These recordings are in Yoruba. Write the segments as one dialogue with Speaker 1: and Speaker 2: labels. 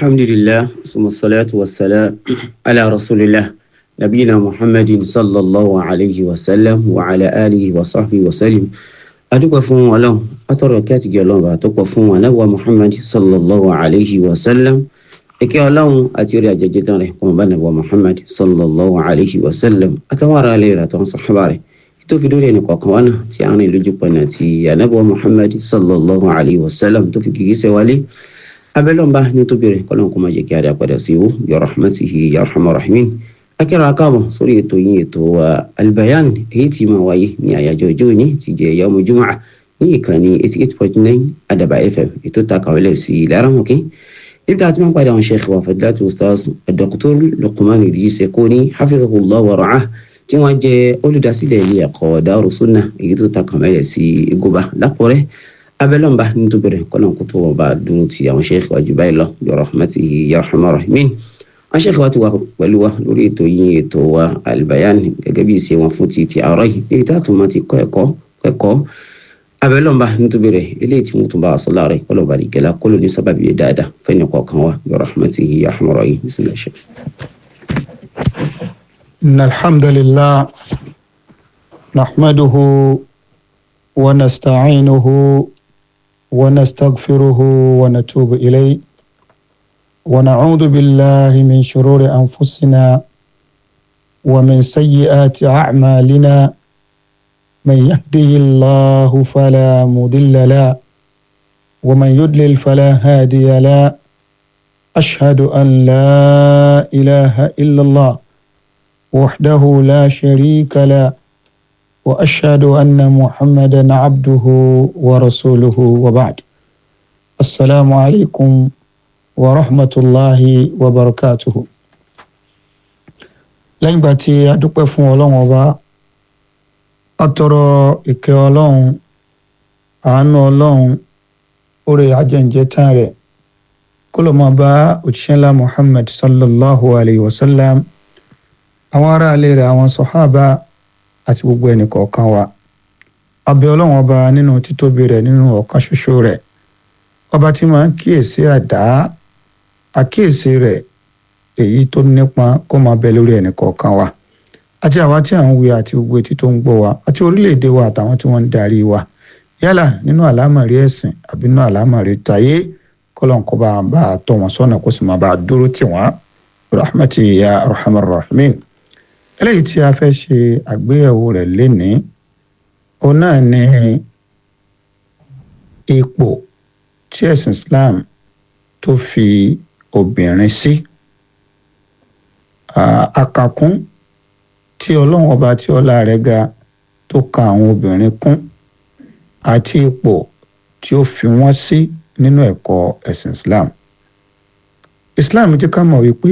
Speaker 1: الحمد لله ثم الصلاة والسلام على رسول الله نبينا محمد صلى الله عليه وسلم وعلى آله وصحبه وسلم adúpẹ́ fún ọlọ́run atọ́rọ̀ kí àtìgẹ́ ọlọ́run bá tó pọ̀ fún anábọ̀ muhammad sallallahu alayhi wa sallam ìkẹ́ ọlọ́run àti orí àjẹjẹ tán rẹ̀ kọ́mọ̀ bá nàbọ̀ muhammad sallallahu alayhi wa sallam àtàwọn ará ilé rẹ̀ àtàwọn sàhábà rẹ̀ tó fi dórí ẹnì kọ̀ọ̀kan wá náà tí àwọn ìlú jùpọ̀nà ti anábọ̀ muhammad sallallahu alayhi wa sallam tó fi kìkì sẹ́ wálé abẹ́lọ́mbà ní tó bẹ̀rẹ̀ kọ́lọ́n kó má jẹ́ kí a dá padà sí wò ya rahmatihi ya rahman rahimin akẹ́rọ akáàbọ̀ sórí ètò yín ètò albayan èyí tí máa wáyé ní àyájọ́ ọjọ́ òní ti jẹ́ yawmu jumu'a ní ìkànnì eighty eight point nine adaba fm ètò takàwélẹ̀ sí ìlàrámọ̀kẹ́ níbi tá a ti máa ń padà àwọn sheikh wa fadilatu ustaz dr luqman idris ekoni hafizahullah wa ra'ah tí wọ́n jẹ́ olùdásílẹ̀ ilé ẹ̀kọ́ Daaru Sunnah èyí tó takàwélẹ̀ sí igoba lápọ̀rẹ́ abẹ́lọ́mbà nítorí kọ́nà kó tó wọ́n bá dúró ti àwọn sheikh wa jù báyìí lọ bi rahmatihi ya rahman rahimin wọ́n ṣe kí wọ́n ti wà pẹ̀lú wa lórí ètò yín ètò wa albayan gẹ́gẹ́ bí ìṣe wọn fún ti ti àárọ̀ yìí níbi tá a tún máa ti kọ́ ẹ̀kọ́ ẹ̀kọ́ abẹ́lọ́mba nítorí rẹ̀ eléyìí tí wọ́n tún bá a sọ láàrẹ̀ kọ́lọ̀ bá di gẹ́lá kọ́lọ̀ ní sábàbí yẹn dáadáa fẹ́ni kọ̀ọ̀kan wa bi rahmatihi ya rahman rahim bismillah ṣe.
Speaker 2: إن الحمد لله نحمده ونستعينه ونستغفره ونتوب إليه ونعوذ بالله من شرور أنفسنا ومن سيئات أعمالنا من يهده الله فلا مضل له ومن يضلل فلا هادي له أشهد أن لا إله إلا الله وحده لا شريك له وأشهد أن محمدا عبده ورسوله وبعد السلام عليكم wa rahmatulahi wa barakatuhu lẹ́yìn ìgbà tí a dúpẹ́ fún ọlọ́run ọba a tọrọ ìkẹ́ ọlọ́run àánú ọlọ́run oore ajẹ́njẹ́ tán rẹ̀ kó ló máa bá òjíṣẹ́ ńlá muhammad sallallahu alayhi wa sallam àwọn aráalé rẹ̀ àwọn sọ̀hábà àti gbogbo ẹnì kọ̀ọ̀kan wa a bẹ̀ ọlọ́run ọba nínú títóbi rẹ̀ nínú ọ̀kan ṣoṣo rẹ̀ ọba tí máa ń kíyèsí àdá àkíyèsí rẹ̀ èyí tó nípọn kó máa bẹ lórí ẹnì kọ̀ọ̀kan wa àti àwa tí à ń wí àti gbogbo etí tó ń gbọ́ wa àti orílẹ̀-èdè wa àtàwọn tí wọ́n ń darí wa yálà nínú àlámọ̀rí ẹ̀sìn àbí nínú àlámọ̀rí tayé kọ́lọ́n kó bá bá a tọ́ wọn sọ́nà kó sì máa bá a dúró tì wọ́n rahmati ya rahman rahimin eléyìí tí a fẹ́ ṣe àgbéyẹ̀wò rẹ̀ lénìí òun náà ní ipò tí ẹ̀sìn Islam tó fi obìnrin sí àkàkún tí ọlọ́run ọba tí ọlá rẹ̀ ga tó ka àwọn obìnrin kún àti ipò tí ó fi wọ́n sí nínú ẹ̀kọ́ ẹ̀sìn Islam Islam jẹ́ ká mọ̀ wípé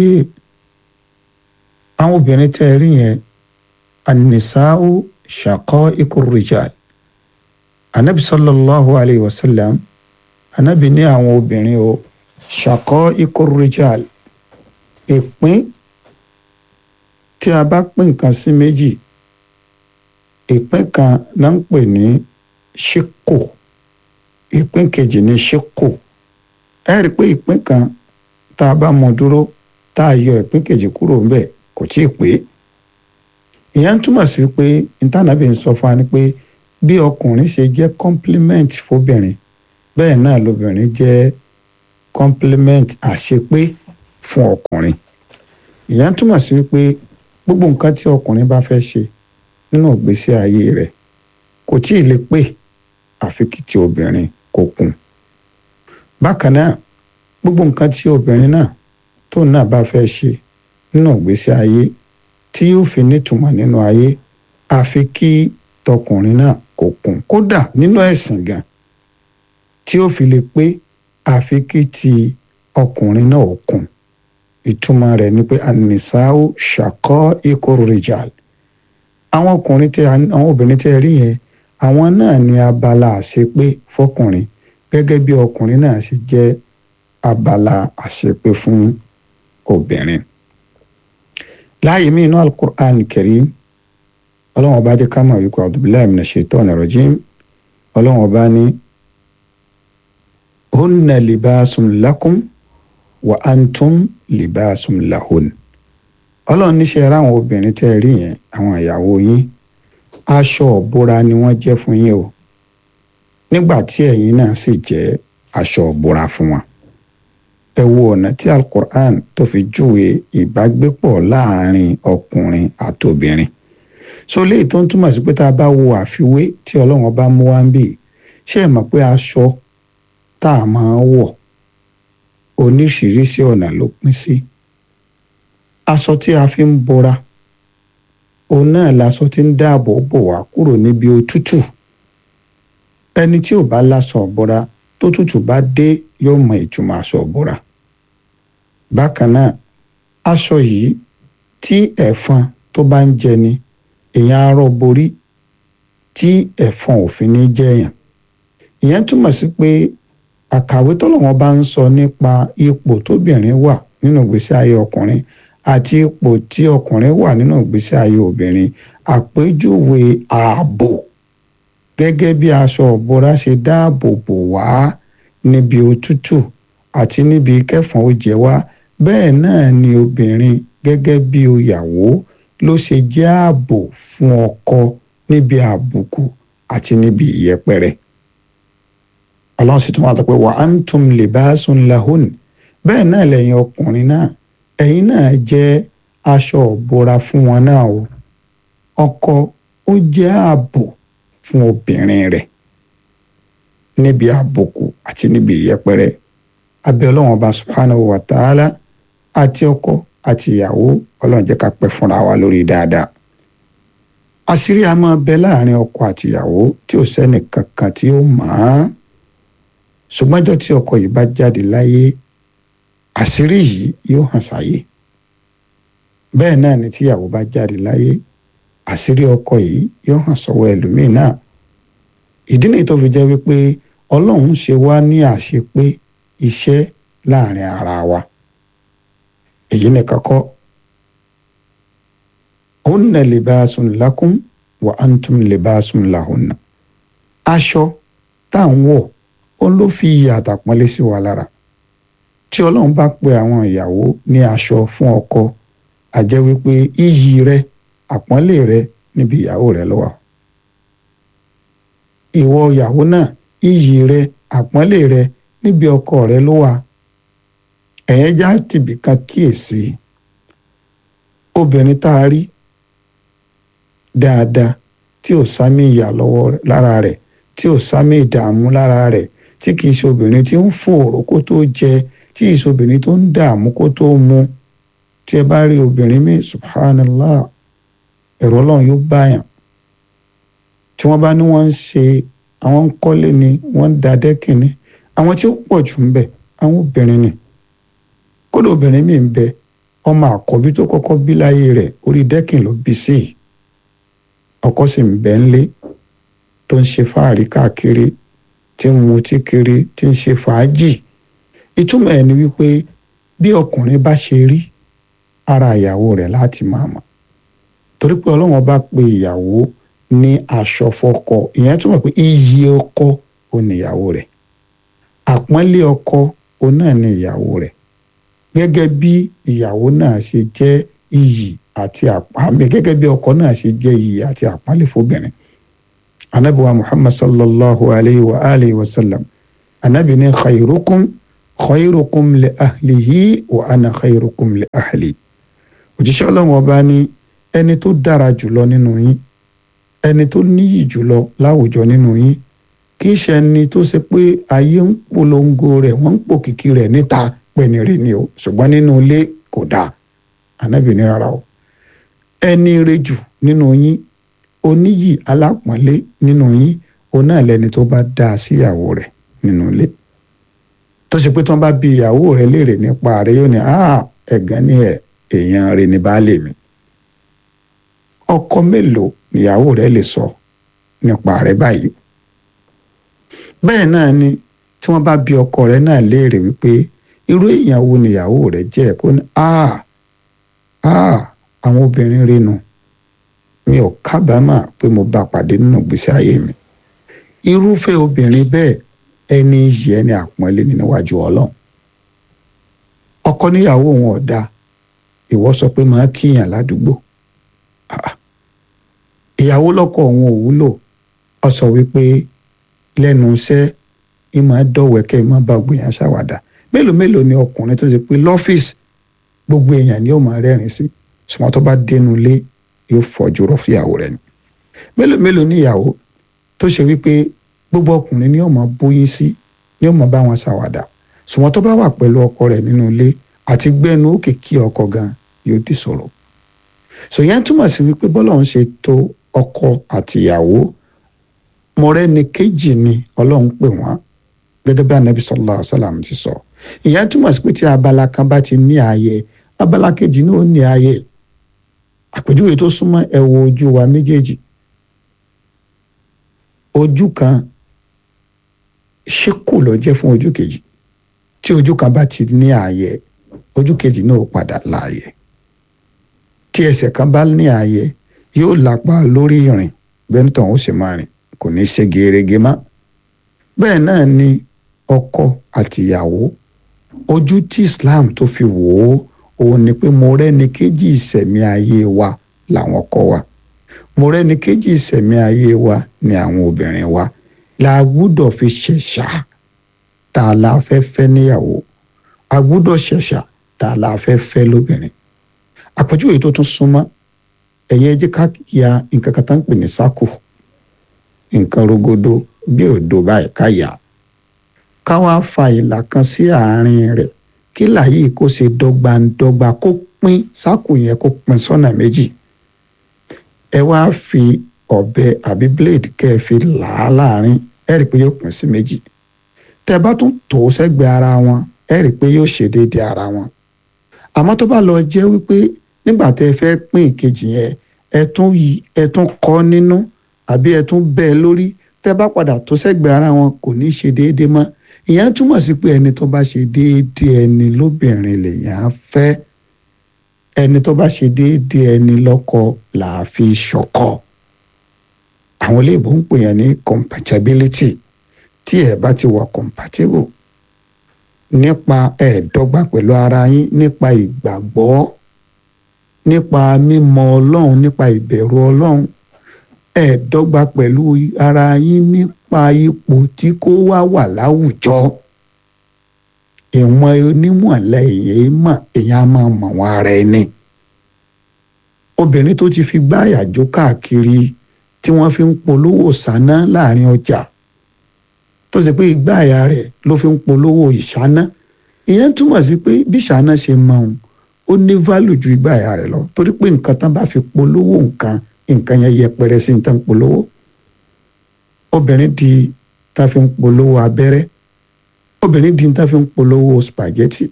Speaker 2: àwọn obìnrin tẹ́ ẹ rí yẹn anisau shaqaiqu rijal anabi sallallahu alayhi wa sallam anabi ní àwọn obìnrin o shaqaiqu rijal ìpín tí a bá pín nǹkan sí méjì ìpín kan náà ń pè ní ṣíkò ìpín kejì ní ṣíkò ẹ rí i pé ìpín kan tá a bá mọ dúró tá a yọ ìpín kejì kúrò ńbẹ̀ kò tí ì pé ìyẹn ń túmọ̀ sí pé ìtànàbí ń sọ fún wa ni pé bí ọkùnrin ṣe jẹ́ complement fóbìnrin bẹ́ẹ̀ náà lobìnrin jẹ́ complement àṣepé fún ọkùnrin ìyẹn ń túmọ̀ sí wípé gbogbo nǹkan tí ọkùnrin bá fẹ́ ṣe nínú ìgbésí ayé rẹ̀ kò tí ì lè pé àfi kí ti obìnrin kó kún bákan náà gbogbo nǹkan tí obìnrin náà tóun náà bá fẹ́ ṣe nínú ìgbésí ayé tí yóò fi nítumọ̀ nínú ayé àfi kí tọkùnrin náà kó kún kódà nínú ẹ̀sìn gan tí ó fi lè pé àfi kí ti ọkùnrin náà ó kún ìtumọ̀ rẹ̀ ni pé anisau ṣàkọ́ ikọ̀ rìjàl àwọn ọkùnrin tẹ àwọn obìnrin tẹ rí yẹn àwọn náà ní abala àṣepé fọkùnrin gẹ́gẹ́ bí ọkùnrin náà ṣe jẹ́ abala àṣepé fún obìnrin. láàyè mí inú alukur'an karim ọlọ́wọ́n ọba dé ká mọ̀ wípé abdullahi mina shaitani rajim ọlọ́wọ́n ọba ní hunna libasun lakum wa antum libasun lahun ọlọ́run níṣẹ́ ra àwọn obìnrin tẹ́ ẹ rí yẹn àwọn ìyàwó yín aṣọ ọ̀bọra ni wọ́n jẹ́ fún yín o nígbà tí ẹ̀yin náà sì jẹ́ aṣọ ọ̀bọra fún wọn ẹ wo ọ̀nà tí alukur'an tó fi júwe ìbágbépọ̀ láàrin ọkùnrin àtobìnrin so léyìí tó ń túmọ̀ sí pé tá a bá wo àfiwé tí ọlọ́run bá mú wá ń bì ṣé ẹ mọ̀ pé aṣọ tá a máa ń wọ̀ oníṣiríṣi ọ̀nà ló pín sí aṣọ tí a fi ń bora òun náà laṣọ tí ń dáàbò bò wá kúrò níbi òtútù ẹni tí ò bá láṣọ ọ̀bọra tó tútù bá dé yóò mọ ìtumọ̀ aṣọ ọ̀bọra bákan náà aṣọ yìí tí ẹ̀fọn tó bá ń jẹni èèyàn arọ borí tí ẹ̀fọn òfin ní jẹ̀yàn ìyẹn túmọ̀ sí pé àkàwé tọ́lọ́wọ́n bá ń sọ nípa ipò tóbìnrin wà nínú ìgbésí ayé ọkùnrin àti ipò tí ọkùnrin wà nínú ìgbésí ayé obìnrin àpèjúwe ààbò gẹ́gẹ́ bí aṣọ ọ̀bọra ṣe dáàbò bò wá níbi òtútù àti níbi kẹfọn ó jẹ wá bẹ́ẹ̀ náà ni obìnrin gẹ́gẹ́ bí ìyàwó ló ṣe jẹ́ ààbò fún ọkọ níbi àbùkù àti níbi ìyẹpẹrẹ ọlọ́run sì tún wà pé wa antum libasun lahun bẹ́ẹ̀ náà lẹ́yìn ọkùnrin náà ẹ̀yin náà jẹ́ aṣọ ọ̀bọra fún wọn náà o ọkọ ó jẹ́ ààbò fún obìnrin rẹ̀ níbi àbùkù àti níbi ìyẹpẹrẹ abẹ́ ọlọ́run ọba subhanahu wa ta'ala àti ọkọ àti ìyàwó ọlọ́run jẹ́ ká pẹ́ fúnra wa lórí dáadáa àṣírí a máa bẹ láàrin ọkọ àti ìyàwó tí ò sẹ́nì kankan tí ó mọ̀ ọ́n ṣùgbọ́n ọjọ́ tí ọkọ yìí bá jáde láyé àṣírí yìí yóò hàn sáyé bẹ́ẹ̀ náà ni tíyàwó bá jáde láyé àṣírí ọkọ yìí yóò hàn sọ́wọ́ ẹlòmíín náà ìdí nìyí tó fi jẹ́ wípé ọlọ́run ṣe wá ní àṣepé iṣẹ́ láàrin ara wa èyí nìkan kọ́ hunna libasun lakum wa antum libasun lahunna aṣọ tá à ń wọ̀ ó ló fi iyì àtàpọ́nlé sí wa lára tí ọlọ́run bá pe àwọn ìyàwó ní aṣọ fún ọkọ a jẹ́ wípé iyì rẹ àpọ́nlé rẹ níbi ìyàwó rẹ ló wà ìwọ ìyàwó náà iyì rẹ àpọ́nlé rẹ níbi ọkọ rẹ ló wà ẹ̀yẹn já tìbí kan kíyèsí obìnrin tá a rí dáadáa tí ò sámi ìyà lọ́wọ́ lára rẹ̀ tí ò sámi ìdààmú lára rẹ̀ tí kì í ṣe obìnrin tí ń fòòró kó tó jẹ tí kì í ṣe obìnrin tó ń dààmú kó tó mu tí ẹ bá rí obìnrin mi subhanallah ẹ̀rọ ọlọ́run yóò báyàn tí wọ́n bá ní wọ́n ń ṣe àwọn ń kọ́lé ni wọ́n ń da dẹ́kìn ni àwọn tí ó pọ̀ jù ń bẹ àwọn obìnrin ni kódà obìnrin mi ń bẹ ọmọ àkọ́bí tó kọ́kọ́ bí láyé rẹ̀ orí dẹ́kìn ló bí sí i ọkọ sì ń bẹ ńlé tó ń ṣe fáàrí káàkiri tí ń mutí kiri tí ń ṣe fàájì ìtumọ̀ ẹ̀ ni wípé bí ọkùnrin bá ṣe rí ara ìyàwó rẹ̀ láti máa mọ̀ torí pé ọlọ́run bá pe ìyàwó ní aṣọ fọ́kọ ìyẹn túmọ̀ pé iyì ọkọ ò ní ìyàwó rẹ̀ àpọ́nlé ọkọ ò náà ní ìyàwó rẹ̀ gẹ́gẹ́ bí ìyàwó náà ṣe jẹ́ iyì àti àpọ́nlé gẹ́gẹ́ bí ọkọ náà ṣe jẹ́ iyì àti àpọ́nlé fóbìnrin anabiwa muhammad sallallahu alayhi wa alayhi wa sallam anabi ní khayrukum khayrukum li ahlihi wa ana khayrukum li ahli òjíṣẹ́ ọlọ́run ọba ní ẹni tó dára jùlọ nínú yín ẹni tó níyì jùlọ láwùjọ nínú yín kì í ṣe ẹni tó ṣe pé ayé ń polongo rẹ̀ wọ́n ń pòkìkí rẹ̀ níta pẹ̀ni rẹ̀ ni o ṣùgbọ́n nínú ilé kò dáa ànábì ní rárá o ẹni rẹ̀ jù nínú yín oníyì alápọ̀nlé nínú yín òun náà lẹni tó bá dáa síyàwó rẹ̀ nínú ilé tó ṣe pé tí wọ́n bá bi ìyàwó rẹ̀ léèrè nípa rẹ̀ yóò ní ẹ̀gán ní ẹ̀ èèyàn rẹ̀ ní baálé mi ọkọ mélòó níyàwó rẹ̀ lè sọ nípa rẹ̀ báyìí bẹ́ẹ̀ náà ni tí wọ́n bá bi ọkọ rẹ̀ náà léèrè wípé irú èèyàn wo níyàwó rẹ̀ jẹ́ kó ní àwọn obìnrin rẹ̀ nù mi ò kábàámà pé mo bá pàdé nínú ìgbésí ayé mi irúfẹ́ obìnrin bẹ́ẹ̀ ẹni yìí ẹni àpọ́nlé ní níwájú ọlọ́run ọkọ níyàwó òun ọ̀dà ìwọ sọ pé máa kíyàn ládùúgbò ìyàwó lọ́kọ òun ò wúlò ọ sọ wípé lẹ́nu iṣẹ́ ìmọ̀ dọ̀wẹ́kẹ́ ìmọ̀ bá gbìyàn ṣàwàdà mélòó mélòó ni ọkùnrin tó ṣe pé lọ́fíìsì gbogbo èèyàn ni ó máa rẹ́rìn sí ṣùgbọ́n tó bá dénú ilé yóò fọ́jú rọ́ fìyàwó rẹ̀ ni mélòó mélòó ni ìyàwó tó ṣe wípé gbogbo ọkùnrin ni ó máa bóyín sí ni ó máa bá wọn ṣàwàdà ṣùgbọ́n tó bá wà pẹ̀lú ọkọ rẹ̀ nínú ilé àti gbẹ́nu òkè kí ọkọ gan yóò di sọ̀rọ̀ ṣòyẹn túmọ̀ sí wípé bọ́lá ń ṣe tó ọkọ àtìyàwó mọ̀rẹ́ni kejì ni ọlọ́run pè wọ́n gẹ́gẹ́ bí anabi sallallahu alaihi wasallam ti sọ ìyẹn túmọ̀ sí pé tí abala kan bá ti ní ààyè abala kejì náà ó ní ààyè àpèjúwe tó súnmọ́ ẹ wo ojú wa méjèèjì ojú kan ṣíkù ló jẹ́ fún ojú kejì tí ojú kan bá ti ní ààyè ojú kejì náà ó padà láàyè tí ẹsẹ̀ kan bá ní ààyè yóò lápá lórí ìrìn bẹ́ẹ̀ nítorí ó sì máa rìn kò ní í ṣe gerege mọ́ bẹ́ẹ̀ náà ni ọkọ àtìyàwó ojú tí Islam tó fi wò ó òun ni pé mo rẹ́ni kejì ìṣẹ̀mí ayé wa làwọn ọkọ wa mo rẹ́ni kejì ìṣẹ̀mí ayé wa ni àwọn obìnrin wa la gbúdọ̀ fi ṣẹ̀ṣà tá a la fẹ́ fẹ́ níyàwó a gbúdọ̀ ṣẹ̀ṣà tá a la fẹ́ fẹ́ lóbìnrin àpèjúwe tó tún súnmọ́ ẹ̀yẹ jẹ́ ká ya nǹkan kan tá ń pè ní sákò nǹkan rogodo bí òdo báyìí ká yà á ká wá fa ìlà kan sí àárín rẹ̀ kí làyè kó ṣe dọ́gbandọ́gba kó pín sákò yẹn kó pín sọ́nà méjì ẹ wá fi ọ̀bẹ àbí blade kẹ́ ẹ fi là á láàrin ẹ rí i pé yóò pín sí méjì tẹ́ bá tún tò ó sẹ́gbẹ̀ẹ́ ara wọn ẹ rí i pé yóò ṣe déédéé ara wọn àmọ́ tó bá lọ jẹ́ wípé nígbà tẹ́ ẹ fẹ́ pín ìkejì yẹn ẹ tún ẹ tún kọ́ nínú àbí ẹ tún bẹ́ẹ̀ lórí tẹ́ bá padà tó sẹ́gbẹ̀ẹ́ ara wọn kò ní ṣe déédéé mọ́ ìyẹn túmọ̀ sí pé ẹni tó bá ṣe déédéé ẹni lóbìnrin lèyàn á fẹ́ ẹni tó bá ṣe déédéé ẹni lọ́kọ là á fi ṣọkọ àwọn iléèbó ń pè yẹn ní compatibility tí ẹ bá ti wà compatible nípa ẹ̀ẹ́dọ́gba pẹ̀lú ara yín nípa ìgbàgbọ́ nípa mímọ̀ ọlọ́run nípa ìbẹ̀rù ọlọ́run ẹ̀ẹ́dọ́gba pẹ̀lú ara yín nípa ipò tí kó wá wà láwùjọ ìwọ̀n onímọ̀lẹ́ èyí mọ̀ èyàn á máa mọ̀ wọn ara ẹni obìnrin tó ti fi gbáyà jó káàkiri tí wọ́n fi ń polówó sáná láàrin ọjà tó ṣe pé ìgbáyà rẹ̀ ló fi ń polówó ìṣáná ìyẹn túmọ̀ sí pé bí ìṣáná ṣe mọ òun ó ní value ju ìgbáyà rẹ̀ lọ torí pé nǹkan tán bá fi polówó nǹkan nǹkan yẹn yẹpẹrẹ sí nǹkan polówó obìnrin di tá fi ń polówó abẹ́rẹ́ obìnrin di tá fi ń polówó spaghetti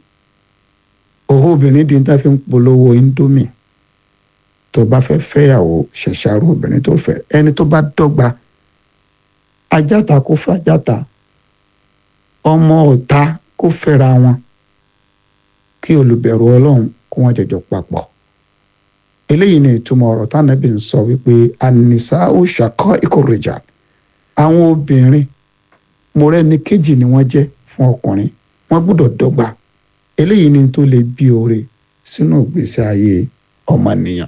Speaker 2: òhó obìnrin di tá fi ń polówó indomie tó bá fẹ́ fẹ́yàwó ṣẹ̀ṣàrò obìnrin tó fẹ́ ẹni tó bá dọ́gba ajáta kó fàjáta ọmọ ọ̀tá kó fẹ́ra wọn kí olùbẹ̀rù ọlọ́run kó wọ́n jọjọ papọ̀ eléyìí ni ìtumọ̀ ọ̀rọ̀ tánàbí ń sọ wípé ànìsá ó ṣàkọ́ ìkórèjà àwọn obìnrin mọ̀rẹ́ni kejì ni wọ́n jẹ́ fún ọkùnrin wọ́n gbọ́dọ̀ dọ́gba eléyìí ni tó lè bí oore sínú ìgbésí ayé ọmọnìyàn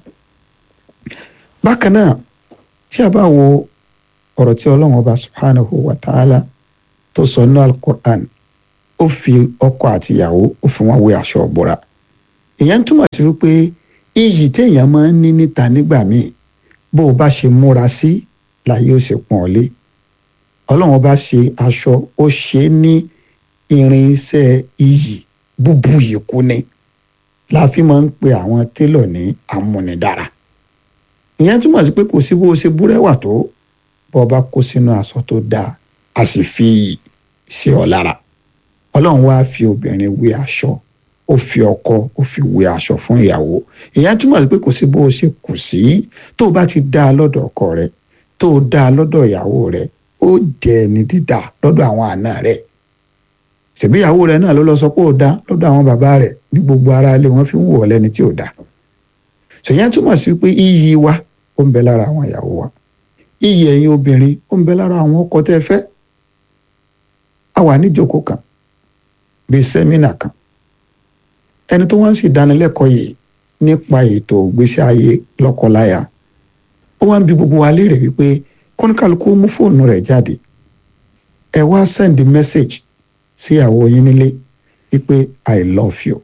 Speaker 2: bákan náà tí a bá wo ọ̀rọ̀ tí ọlọ́run ọba subhanahu wa ta'ala tó sọ ní alukur'an ó fi ọkọ àtìyàwó ó fi wọn wé aṣọ ọ̀bọ̀ra ìyẹn túmọ̀ sí wípé iyì téèyàn máa ń ní níta nígbà míì bó o bá ṣe múra sí láyé ó ṣe pọ̀n ọ́ lé ọlọ́run ọba ṣe aṣọ ó ṣe é ní irinṣẹ́ iyì búbu yìí kú ni la fi máa ń pe àwọn télọ̀ ní amúnidára ìyẹn túmọ̀ sí pé kò sí bó o ṣe búrẹ́wà tó bó o bá kó sínú aṣọ tó dáa a sì fi sí ọ lára ọlọ́run wá fi obìnrin wé aṣọ ó fi ọkọ ó fi wé aṣọ fún ìyàwó ìyẹn túmọ̀ sí pé kò sí bó o ṣe kù sí tó o bá ti dá a lọ́dọ̀ ọkọ rẹ tó o dá a lọ́dọ̀ ìyàwó rẹ ó jẹ́ ẹni dídà lọ́dọ̀ àwọn àna rẹ ṣèbí ìyàwó rẹ náà ló lọ sọ pé ó dá lọ́dọ̀ àwọn bàbá rẹ ní gbogbo ara ilé wọn fi ń wò ọ lẹ́ni tí ò dá ṣèyẹn túmọ̀ sí pé iyì wa ó ń bẹ lára àwọn ìyàwó wa iyì ẹ̀yin obìnrin ó ń bẹ lára àwọn ọkọ tẹ́ fẹ́ a wà níjókòó kan bíi sẹ́mínà kan ẹni tó wá ń sì dánilẹ́kọ̀ọ́ yìí nípa ètò ìgbésí ayé lọ́kọláya ó wá ń bi gbogbo wa léèrè wípé kọ́níkàlùkù mú fóònù rẹ̀ jáde ẹ wá send message síyàwó yín nílé wípé i love you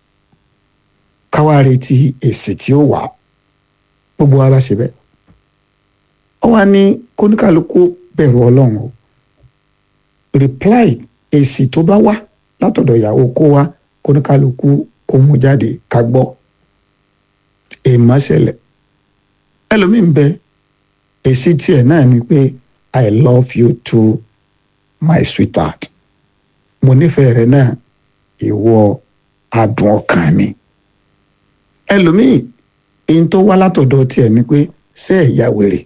Speaker 2: káwá retí èsì tí ó wà gbogbo wa bá ṣe bẹ́ẹ̀ ó wá ní kọ́níkàlùkù bẹ̀rù ọlọ́run o reply èsì tó bá wá látọ̀dọ̀ ìyàwó kó wá kọ́níkàlùkù kó mú jáde ká gbọ́ èèmọ̀ ṣẹlẹ̀ ẹlòmíín bẹ èsì tiẹ̀ náà ni pé i love you too my sweetheart mo nífẹ̀ẹ́ rẹ náà ìwọ adùn ọkàn mi ẹlòmíín èyí tó wá látọ̀dọ̀ tiẹ̀ ni pé ṣé ẹ̀ ya wèrè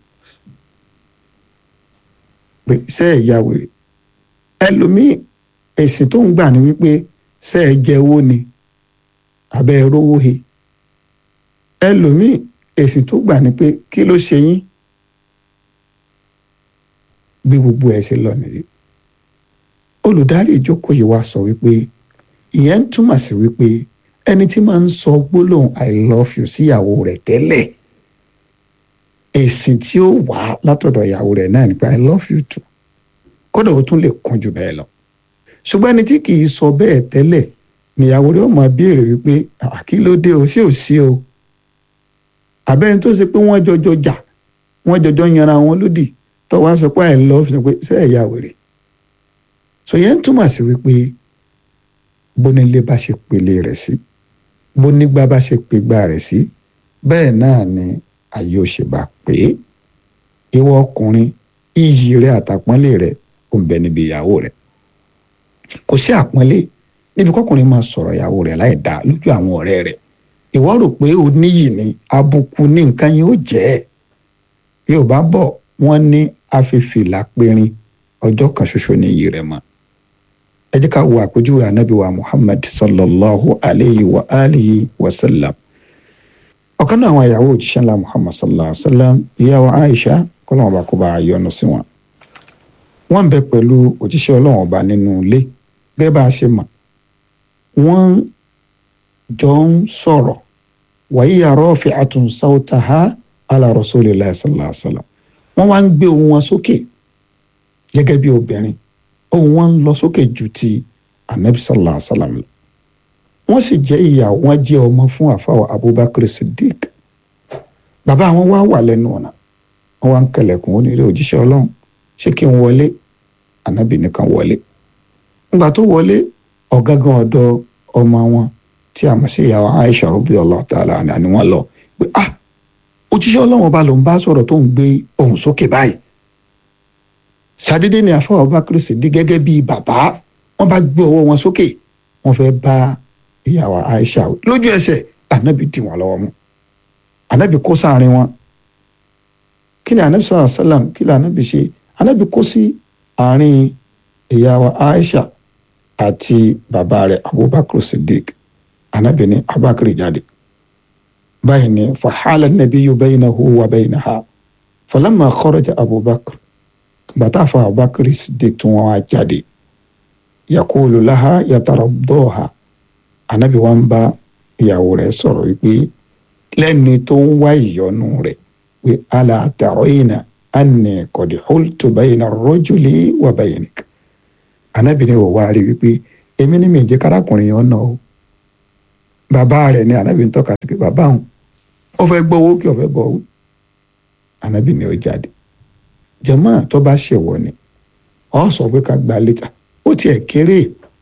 Speaker 2: pé ṣé ẹ̀ ya wèrè ẹlòmíín èsì tó ń gbà ní wípé ṣé ẹ̀ jẹ owó ni abẹ́ ẹ rówó he ẹlòmíì èsì tó gbà ní pé kí ló ṣe yín bí gbogbo ẹ ṣe lọ nìyí olùdarí ìjókòó yìí wá sọ wípé ìyẹn ń túmọ̀ sí wípé ẹni tí máa ń sọ gbólóhùn i love you síyàwó rẹ̀ tẹ́lẹ̀ èsì tí ó wà látọ̀dọ̀ ìyàwó rẹ̀ náà ni pé i love you too kódà ó tún lè kún jù bẹ́ẹ̀ lọ ṣùgbọ́n ẹni tí kì í sọ bẹ́ẹ̀ tẹ́lẹ̀ níyàwó rẹ̀ ó máa béèrè wípé kí ló dé o ṣé ò sí o àbẹ́ni tó ṣe pé wọ́n jọjọ jà wọ́n jọjọ yanra wọn lódì tó wá sọ pé i love you pé ṣé ẹ̀yà wèrè so yẹn túmọ̀ sí wípé bónílé bá ṣe pèlè rẹ̀ sí bónígbà bá ṣe pègbà rẹ̀ sí bẹ́ẹ̀ náà ni ayé ò ṣe bá pé ìwọ ọkùnrin iyì rẹ àtàpọ́nlé rẹ ò ń bẹ níbi ìyàwó rẹ kò sí àpọ́nlé níbi kọkùnrin máa sọ̀rọ̀ ìyàwó rẹ̀ láì dáa lójú àwọn ọ̀rẹ́ rẹ̀ ìwọ rò pé o níyì ni àbùkù ní nǹkan yẹn ó jẹ́ ẹ̀ bí ò bá bọ̀ wọ́n ní afẹ́fìlà périn ọjọ́ kan ṣoṣo ní iyì rẹ̀ mọ́ ẹ jẹ́ ká wo àpèjúwe ànábì wa muhammad sallallahu alayhi wa alihi wa sallam ọ̀kan náà àwọn ìyàwó òjíṣẹ́ ńlá muhammad sallallahu alayhi wa sallam ìyàwó aisha kọ́lọ́wọ́n bá kó bá a yọ́nú sí wọn wọ́n ń bẹ pẹ̀lú òjíṣẹ́ ọlọ́wọ́n ọba nínú ilé gẹ́gẹ́ bá a ṣe mọ̀ wọ́n jọ ń sọ̀rọ̀ wàyí àrọ́ọ̀fẹ́ àtúnṣáwọ́tàhá ala rasulillah sallallahu alaihi wasallam wọ́n wá ń gbé ohùn wọn sókè gẹ́gẹ́ bí obìnrin ohùn wọn ń lọ sókè ju ti anabi sallallahu alaihi wasallam lọ wọ́n sì jẹ́ ìyàwó wọn jẹ́ ọmọ fún àfàwọ̀ abubakar siddiq bàbá wọn wá wà lẹ́nu ọ̀nà wọ́n wá ń kẹlẹ̀kùn ó ní ilé òjíṣẹ́ ọlọ́run ṣé kí n wọlé anabi nìkan wọlé nígbà tó wọlé ọ̀gángan ọ̀dọ̀ ọmọ wọn tí a mọ̀ sí ìyàwó Aisha radiyallahu ta'ala anha ni wọ́n lọ pé ah òjíṣẹ́ ọlọ́run ọba ló ń bá sọ̀rọ̀ tó ń gbé ohùn sókè báyìí ṣàdédé ni àfọwọ́ Abubakar Siddiq gẹ́gẹ́ bíi bàbá wọ́n bá gbé ọwọ́ wọn sókè wọ́n fẹ́ bá ìyàwó Aisha lójú ẹsẹ̀ ànábì dì wọ́n lọ́wọ́ mú ànábì kó sáàrin wọn kí ni ànábì sallallahu alaihi wasallam kí ni ànábì ṣe ànábì kó sí àárín ìyàwó Aisha àti bàbá rẹ̀ Abubakar Siddiq anabi ni abakar jáde báyìí ni fahala nabiyyu baynahu wa baynaha falamma kharaja abubakar bàtà fún abubakar siddiq tí wọn wá jáde yakulu laha yataraddaha anabi wa ń bá ìyàwó rẹ̀ sọ̀rọ̀ wípé lẹ́ni tó ń wá ìyọ́nú rẹ̀ pé ala tarayna anni qad hultu bayna ar-rajuli wa baynik anabi ni wò wá rí wípé èmi ni mi jẹ́ kárakùnrin yẹn náà o bàbá rẹ̀ ni anabi ń tọ́ka sí pé bàbá òun ó fẹ́ gbọ́ owó kí ó fẹ́ bọ̀ owó anabi ni ó jáde jàmáà tó bá ṣèwọ ni ọ sọ pé ká gba létà ó tiẹ̀ kéré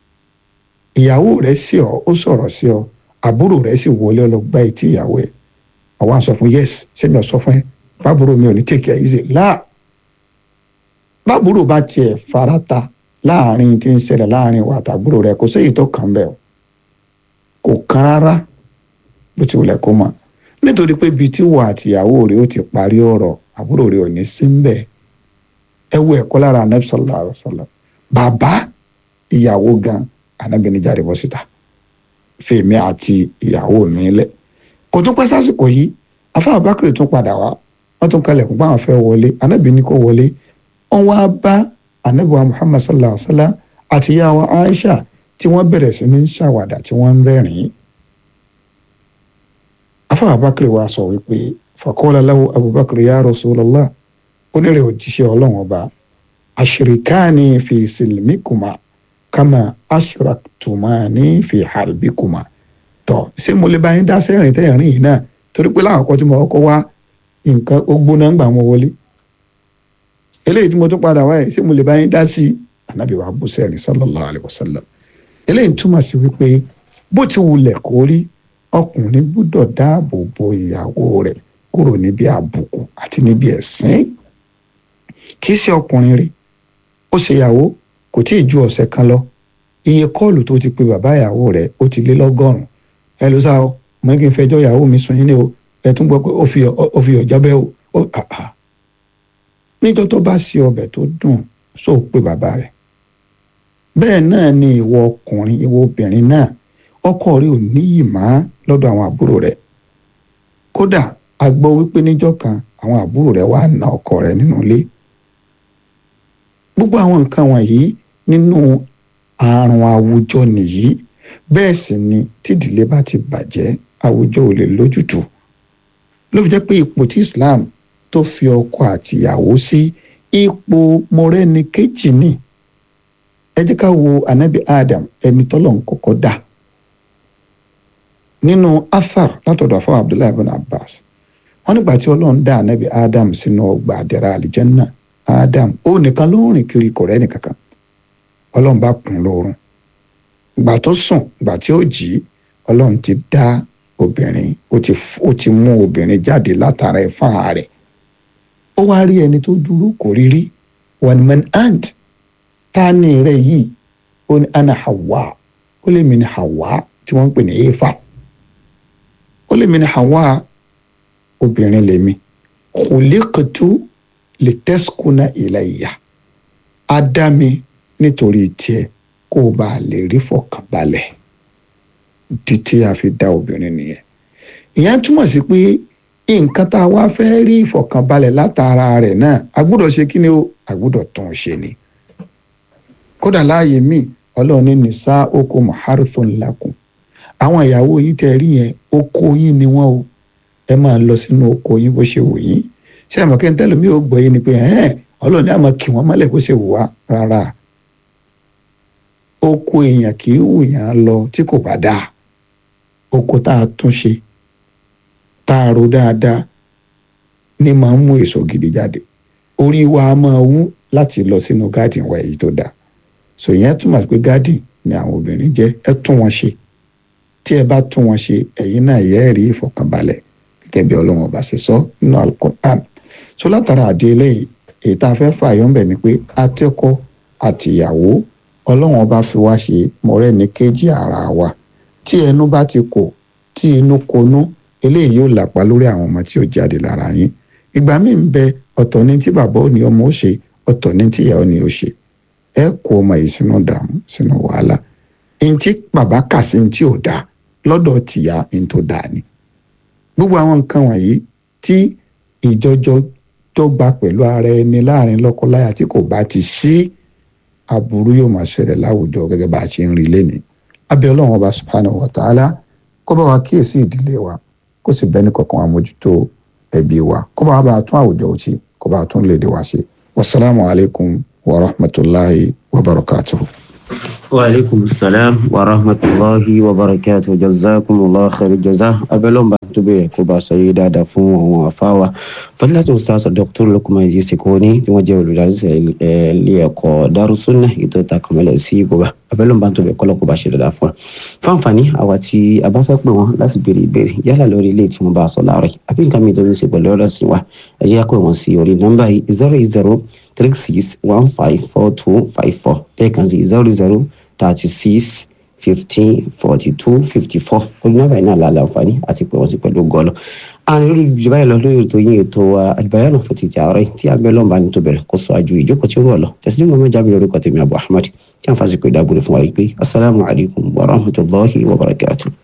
Speaker 2: ìyàwó rẹ̀ sí ọ ó sọ̀rọ̀ sí ọ àbúrò rẹ̀ sì wọlé ọ lọ gbá etí ìyàwó ẹ̀ àwọn sọ fún yes sẹ́mi ọ̀ sọ fún ẹ bábúrò mi ò ní take it easy láà bábúrò bá tiẹ̀ farata láàrin tí ń ṣẹlẹ̀ láàrin wa àtàbúrò rẹ̀ kò séyìí tó kàn bẹ́ẹ̀ o kò kán rárá bó ti wulẹ̀ kó mọ̀ nítorí pé ibi tí wà àtìyàwó rẹ̀ ó ti parí ọ̀rọ̀ àbúrò rẹ̀ ò ní sí ń bẹ̀ ẹ wo ẹ̀kọ́ lára anabi sallallahu alaihi wasallam bàbá ìyàwó gan anabi ní jáde bọ́ síta fèmí àti ìyàwó mi lẹ̀ kò tún pẹ́ sásìkò yìí afá abakiri tún padà wá wọ́n tún kalẹ̀kùn pé àwọn fẹ́ wọlé anabi ní kó wọlé wọ́n wá bá anabi wa muhammad sallallahu alaihi wasallam àti ìyàwó aisha tí wọ́n bẹ̀rẹ̀ sí ní ṣàwàdà tí wọ́n ń rẹ́rìn-ín afa abakar wa sọ wípé faqala lahu abubakar ya rasulallah onírè òjíṣẹ́ ọlọ́run ọba ashirikani fi silmikuma kama ashraktumani fi harbikuma tọ ṣé mo lè bá yín dá sẹ́rìn tẹ́rìn yìí náà torí pé láàkọ́ tí mo kọ́kọ́ wá nǹkan ó gbóná ń gbà wọn wọlé eléyìí tí mo tún padà wáyé ṣé mo lè bá yín dá sí ànábì wa bú sẹ́rìn sallallahu alayhi wa sallam eléyìí túmọ̀ sí wípé bó ti wulẹ̀ kó rí ọkùnrin gbúdọ̀ dáàbò bo ìyàwó rẹ̀ kúrò níbi àbùkù àti níbi ẹ̀sín kì í ṣe ọkùnrin rí ó ṣe ìyàwó kò tí ì ju ọ̀sẹ̀ kan lọ iye kọ́ọ̀lù tó ti pe bàbá ìyàwó rẹ̀ ó ti lé lọ́gọ́rùn-ún ẹ ló sá o mo ní kí n fẹjọ́ ìyàwó mi sùn yín ní o ẹ tún gbọ́ pé ó fi ó fi ọ̀jọ́ bẹ́ o ó àà níjọ́ tó bá ṣe ọbẹ̀ tó dùn sóò pé bàbá rẹ̀ bẹ́ẹ̀ náà ni ìwọ ọkùnrin ìwọ obìnrin náà ọkọ rẹ̀ ò níyì má lọ́dọ̀ àwọn àbúrò rẹ̀ kódà a gbọ́ wípé níjọ́ kan àwọn àbúrò rẹ̀ wá na ọkọ rẹ̀ nínú ilé gbogbo àwọn nǹkan wọ̀nyí nínú àrùn àwùjọ nìyí bẹ́ẹ̀ sì ni tídìlé bá ti bàjẹ́ àwùjọ ò lè lójútùú ló fi jẹ́ pé ipò tí Islam tó fi ọkọ àtìyàwó sí ipò mọ̀rẹ́ni kejì ni ẹ jẹ́ ká wo anabi Adam ẹni tọ́lọ̀ ń kọ́kọ́ dà nínú athar látọ̀dọ̀ afọ Abdullahi ibn Abbas wọ́n nígbà tí Ọlọ́run dá anabi Adam sínú ọgbà àdẹ̀rà àlìjẹ́nnà Adam ó nìkan ló ń rìn kiri kò rẹ́ nìkankan Ọlọ́run bá kùn lóorun ìgbà tó sùn ìgbà tí ó jí Ọlọ́run ti dá obìnrin ó ti ó ti mú obìnrin jáde látara ẹ̀fà rẹ̀ ó wá rí ẹni tó dúró kò rí rí one man ant ta ni rẹ yìí ó ní ana Hawa ó lè mi ní Hawa tí wọ́n ń pè ní Éfà ó lè mi ní Hawa obìnrin lèmi khuliqtu litaskuna ilayya á dá mi nítorí tiẹ̀ kó o bá lè rí fọkànbalẹ̀ títí a fi dá obìnrin nìyẹn ìyẹn túmọ̀ sí pé nǹkan tá a wá fẹ́ rí ìfọkànbalẹ̀ látara rẹ̀ náà a gbọ́dọ̀ ṣe kí ni o a gbọ́dọ̀ tún un ṣe ni kódà láàyè míì ọlọ́run ní nìsá oko muharithun lakum àwọn ìyàwó yín tẹ́ rí yẹn oko yín ni wọ́n o ẹ máa lọ sínú oko yín bó ṣe wù yín ṣé àmọ́ kí n tẹ́lẹ̀ mi ò gbọ́ yín ni pé ẹ̀hẹ́n ọlọ́run ní àmọ́ kí wọ́n mọ́lẹ̀ bó ṣe wù wá rárá oko èèyàn kì í wù yàn lọ tí kò bá dáa oko tá a tún ṣe tá a ro dáadáa ní máa ń mú èso gidi jáde orí wa á máa wú láti lọ sínú garden wa èyí tó dáa so yẹn túmọ̀ sí pé garden ni àwọn obìnrin jẹ́ ẹ tún wọn ṣe tí ẹ bá tún wọn ṣe ẹ̀yin náà yẹ́ rí ìfọ̀kànbalẹ̀ gẹ́gẹ́ bí ọlọ́run ọba ṣe sọ nínú alukur'an so látara àdé eléyìí èyí tá a fẹ́ fààyàn bẹ̀ ni pé atẹ́kọ́ àtìyàwó ọlọ́run ọba fi wá ṣe mọ̀rẹ́ni kejì ara wa tí ẹnu bá ti kò tí inú konú eléyìí yóò làpá lórí àwọn ọmọ tí ó jáde lára yín ìgbà míì ń bẹ ọ̀tọ̀ ní tí bàbá ò ní ọmọ ó ṣe ọ̀tọ̀ ní tí ìyá ò ní ó ṣe ẹ kó ọmọ yìí sínú dààmú sínú wàhálà ní tí bàbá kà sí ní tí ò dáa lọ́dọ̀ tìyá ní tó dáa ni gbogbo àwọn nǹkan wọ̀nyí tí ìjọjọ dọ́gba pẹ̀lú ara ẹni láàrin lọ́kọláya tí kò bá ti sí aburú yóò máa ṣẹlẹ̀ láwùjọ gẹ́gẹ́ bá a ṣe ń rí lẹ́ni abẹ́ ọlọ́run ọba subhanahu wa ta'ala kó bá wa kíyèsí ìdílé wa kó sì bẹ́ni kọ̀ọ̀kan wa mójútó ẹbí wa kó bá wa bá a tún àwùjọ òtí kó bá a tún lédè wa ṣe wasalaamu alaykum wa rahmatulahi wa barakatuhu.
Speaker 1: wa aleykum salaam wa rahmatulahi wa barakatuhu jazakumullahu khair jaza abẹ́lọ́mba tó bẹ̀rẹ̀ kó bá sọ yìí dáadáa fún àwọn afáwa fadilatu ustaz dr Lukman Idris Koni tí wọ́n jẹ́ olùdarísẹ̀ ilé ẹ̀kọ́ Darussunnah ètò ìtàkùnmọ́lẹ̀ sí ìgbòba abẹ́lọ́mba tó bẹ̀rẹ̀ kọ́lọ́ kó bá ṣe dáadáa fún wa fáǹfààní àwa tí a bá fẹ́ pè wọ́n láti béèrè ìbéèrè yálà lórí ilé tí wọ́n bá sọ láàárọ̀ yìí àbí nǹkan mìíràn tó ń ṣe pẹ̀lú ọ̀rọ̀ sí wa ẹ jẹ́ pé wọ́n sí orí nọ́mbà yìí zero eight zero three six one five four two five four lẹ́ẹ̀kan sí zero zero thirty six fifteen forty two fifty four olùnàbà iná àlàlà àǹfààní àti pé wọ́n sì pẹ̀lú gọ́ọ̀lù. àrùn lórí ìjọba yẹn lọ lórí ètò yín ètò àdìbáyọ̀nù fún títí àárọ̀ tí abẹ́ lọ́nba ní tó bẹ̀rẹ̀ kó sọ àjò ìjókòó tí ó rọ̀ lọ tẹ̀sílẹ̀ mọ́mọ́ jábí lórúkọ tèmi Abu Ahmad tí a ń fásitì ìdágbére fún wa yìí pé asalaamualeykum wa rahmatulahi wa barakatuh.